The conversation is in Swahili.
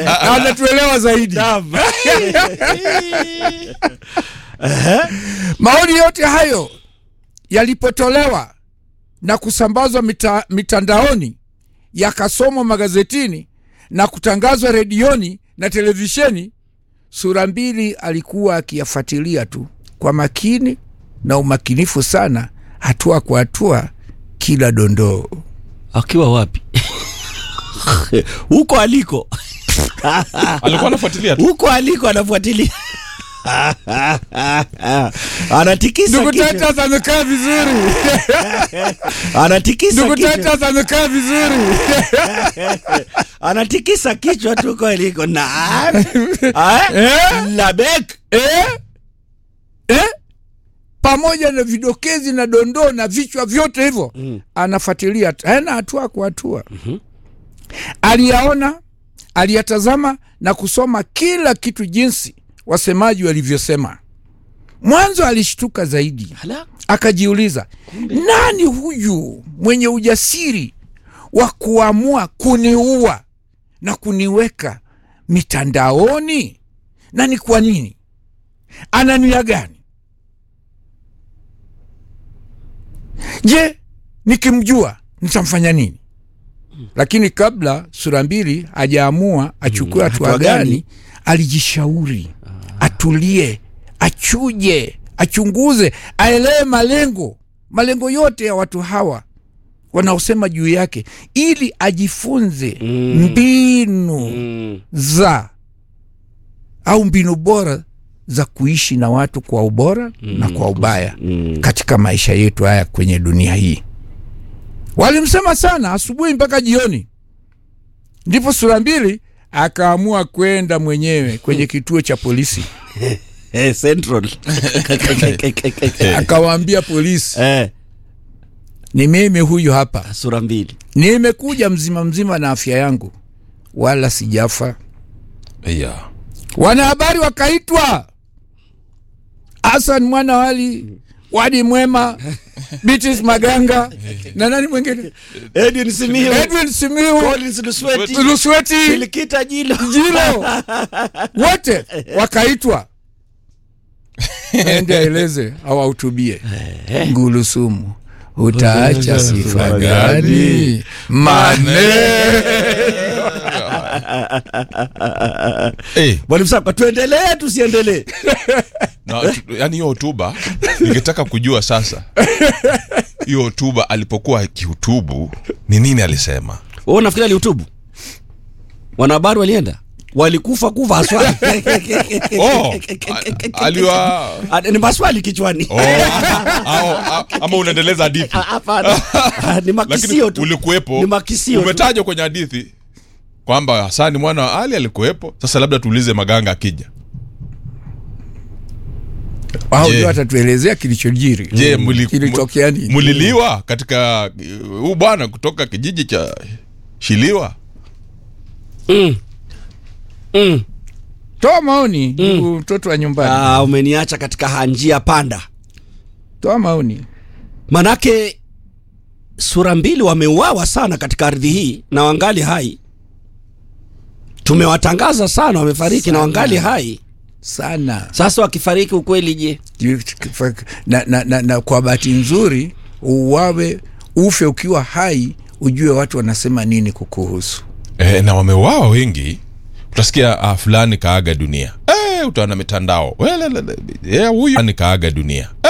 na anatuelewa zaidi. Naam. Maoni yote hayo yalipotolewa na kusambazwa mita, mitandaoni yakasomwa magazetini na kutangazwa redioni na televisheni, sura mbili alikuwa akiyafuatilia tu kwa makini na umakinifu sana, hatua kwa hatua, kila dondoo. akiwa wapi huko aliko alikuwa anafuatilia tu huko aliko anafuatilia anatikisa Ndugu kichwa. Tetas amekaa vizuri, anatikisa ndugu kichwa. Tetas amekaa vizuri. anatikisa kichwa tu huko aliko naam Ah, Eh? labek eh? Eh? pamoja na vidokezi na dondoo na vichwa vyote hivyo mm. anafuatilia tena hatua kwa hatua mm-hmm. aliyaona aliyatazama na kusoma kila kitu jinsi wasemaji walivyosema mwanzo alishtuka zaidi Hala. akajiuliza nani huyu mwenye ujasiri wa kuamua kuniua na kuniweka mitandaoni na ni kwa nini ana nia gani je nikimjua nitamfanya nini lakini kabla sura mbili hajaamua achukue Mm, hatua hatua gani? gani alijishauri atulie achuje achunguze aelewe malengo malengo yote ya watu hawa wanaosema juu yake ili ajifunze Mm. mbinu Mm. za au mbinu bora za kuishi na watu kwa ubora na kwa ubaya Mm. katika maisha yetu haya kwenye dunia hii walimsema sana asubuhi mpaka jioni ndipo sura mbili akaamua kwenda mwenyewe kwenye kituo cha polisi Eh, central akawaambia polisi eh, ni mimi huyu hapa sura mbili nimekuja mzima mzima na afya yangu wala sijafa yeah. wanahabari wakaitwa hasan mwana wali wadi mwema bitis maganga na nani mwingine edwin simiu edwin simiu collins lusweti lusweti ilikita jilo jilo wote wakaitwa ende aeleze au ahutubie ngulusumu utaacha sifa gani mane hey, mwalimu saka tuendelee tusiendelee na, tu- yani hiyo hotuba ningetaka kujua sasa hiyo hotuba alipokuwa akihutubu ni nini alisema wewe unafikiri alihutubu wanahabari walienda walikufa kufa haswa oh, a- aliwa Ah, ni maswali kichwani oh, au- au- ama unaendeleza hadithi Ah, hapana Ah, ni makisio lakini tu ulikuwepo ni makisio tu. umetajwa kwenye hadithi kwamba hasani mwana wa ali alikuwepo sasa labda tuulize maganga akija au Je. ndio atatuelezea kilichojiri je muli- kilitokea nini muliliwa katika uh, huu bwana kutoka kijiji cha shiliwa Mm. Mm. toa maoni ndugu mtoto wa nyumbani Ah, umeniacha katika hanjia panda toa maoni manake sura mbili wameuawa sana katika ardhi hii na wangali hai tumewatangaza sana wamefariki na wangali hai sana sasa wakifariki ukweli je na, na, na, na kwa bahati nzuri uwawe ufe ukiwa hai ujue watu wanasema nini kukuhusu e, na wameuawa wengi utasikia ah, fulani kaaga dunia e, utaona mitandao Welelele, eh, huyu fulani kaaga dunia